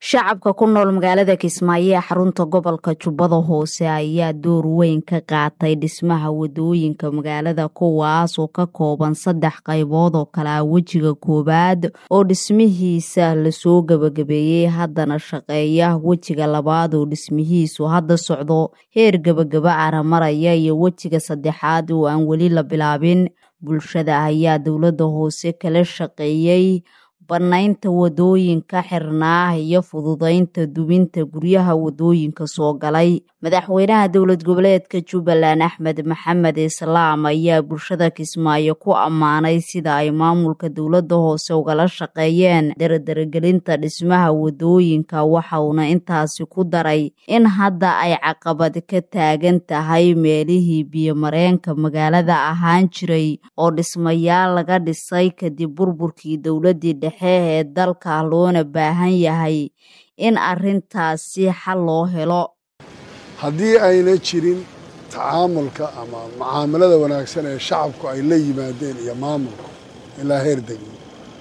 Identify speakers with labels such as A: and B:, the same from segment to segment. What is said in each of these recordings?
A: shacabka ku nool magaalada kismaayo ee xarunta gobolka jubbada hoose ayaa door weyn ka qaatay dhismaha wadooyinka magaalada kuwaas oo ka kooban saddex qaybood oo kale ah wejiga koowaad oo dhismihiisa lasoo gebagabeeyey haddana shaqeeya wejiga labaad oo dhismihiisu hadda socdo heer gebagaba aramaraya iyo wejiga saddexaad oo aan weli la bilaabin bulshada ayaa dowladda hoose kala shaqeeyey bannaynta wadooyinka xirnaa iyo fududaynta dubinta guryaha wadooyinka soo galay madaxweynaha dowlad goboleedka jubbaland axmed maxamed islaam ayaa bulshada kismaayo ku ammaanay sida ay maamulka dowladda hoose ugala shaqeeyeen daradaragelinta dhismaha wadooyinka waxauna intaasi ku daray in hadda ay caqabad ka taagan tahay meelihii biyomareenka magaalada ahaan jiray oo dhismayaal laga dhisay kadib burburkii dowladdii dhexe ee dalka loona baahan yahay in arrintaasi xal loo helo
B: haddii ayna jirin tacaamulka ama mucaamalada wanaagsan ee shacabku ay la yimaadeen iyo maamulku ilaa heer degmo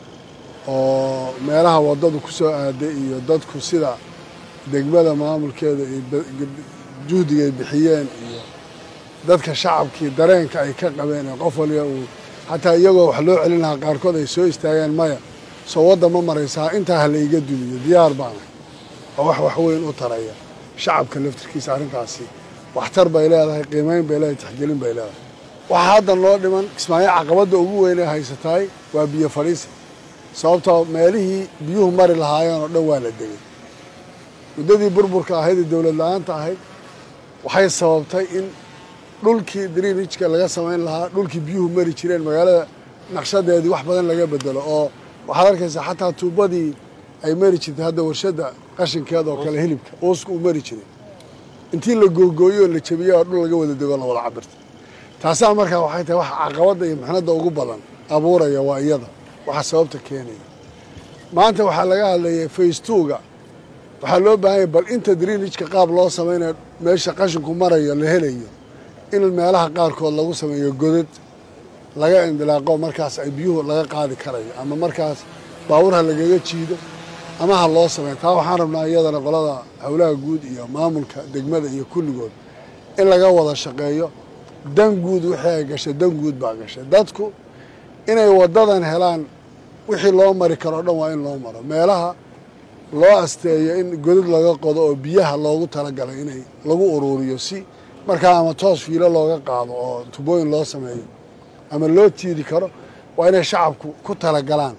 B: oo meelaha waddadu ku soo aaday iyo dadku sida degmada maamulkeeda iyo juhdiga ay bixiyeen iyo dadka shacabkii dareenka ay ka qabeen ee qof waliba uu xataa iyagoo wax loo celin lahaa qaarkood ay soo istaageen maya soo wadda ma maraysaa intaa ha la iga dumiyo diyaar baana oo wax wax weyn u taraya shacabka laftirkiisa arrintaasi waxtar bay leedahay qiimayn bay leedahay taxgelin bay leedahay waxaa haddan loo dhiman kismaayo caqabadda ugu weynee haysatahay waa biyo fadhiisa sababtoo meelihii biyuhu mari lahaayeen oo dhan waa la degay muddadii burburka ahayd ee dowlad la-aanta ahayd waxay sababtay in dhulkii drinijka laga samayn lahaa dhulkii biyuhu mari jireen magaalada naqshadeedii wax badan laga bedelo oo waxaad arkaysaa xataa tuubadii ay mari jirtay hadda warshadda qashinkeeda oo kale hilibka uuska uu mari jiray intii la googooyo oo la jabiyey oo dhul laga wada dego la wada cabirta taasaa markaa waxay tahay waxa caqabadda iyo mixnadda ugu badan abuuraya waa iyada waxa sababta keenaya maanta waxaa laga hadlayay faystuuga waxaa loo baahanya bal inta drinijka qaab loo samaynayo meesha qashinku marayo la helayo in meelaha qaarkood lagu sameeyo godad laga indilaaqo markaas ay biyuhu laga qaadi karayo ama markaas baawur ha lagaga jiido ama ha loo sameeyo taa waxaan rabnaa iyadana qolada howlaha guud iyo maamulka degmada iyo kulligood in laga wada shaqeeyo dan guud wixii ay gashay dan guud baa gashay dadku inay waddadan helaan wixii loo mari karo o dhan waa in loo maro meelaha loo asteeyo in godad laga qodo oo biyaha loogu talagalay inay lagu uruuriyo si markaa ama toos fiilo looga qaado oo tubooyin loo sameeyo ama loo tiiri karo waa inay shacabku ku talagalaan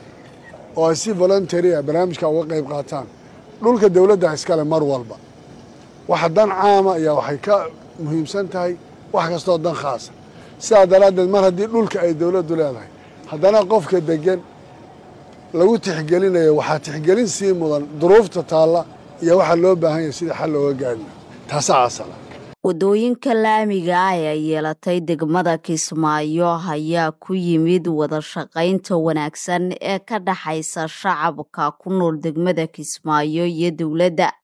B: oo ay si voluntaria barnaamijka uga qayb qaataan dhulka dowladda iskale mar walba waxa dan caama ayaa waxay ka muhiimsan tahay wax kastoo dan khaasa sidaa daraaddeed mar haddii dhulka ay dowladdu leedahay haddana qofka degan lagu tixgelinayo waxaa tixgelin sii mudan duruufta taalla iyo waxaa loo baahan yahay sidai xal looga gaarina taasaa asala
A: wadooyinka laamiga ah ee ay yeelatay degmada kismaayo ayaa ku yimid wada shaqaynta wanaagsan ee ka dhaxaysa shacabka ku nool degmada kismaayo iyo dowladda